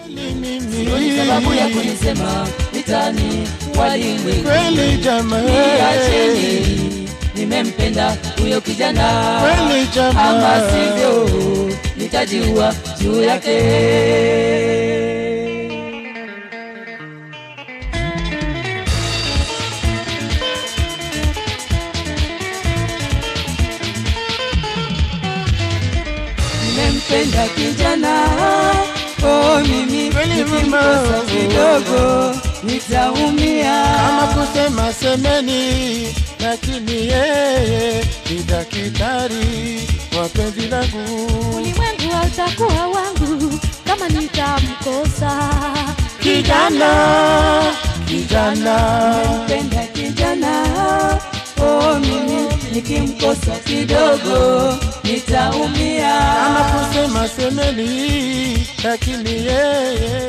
sioni sababu ya kunisema mitani walimwengu Kweli jamaa, niacheni nimempenda huyo kijana Kweli jamaa. ama sivyo nitajiua juu yake nimempenda kijana oh, mimi Kweli nikimkosa mama. kidogo nitaumia kama kusema semeni, lakini yeye ni daktari wa penzi langu. ulimwengu hautakuwa wangu kama nitamkosa Kijana, kijana, penda kijana oh, mimi nikimkosa kidogo nitaumia kama kusema semeni, lakini yeye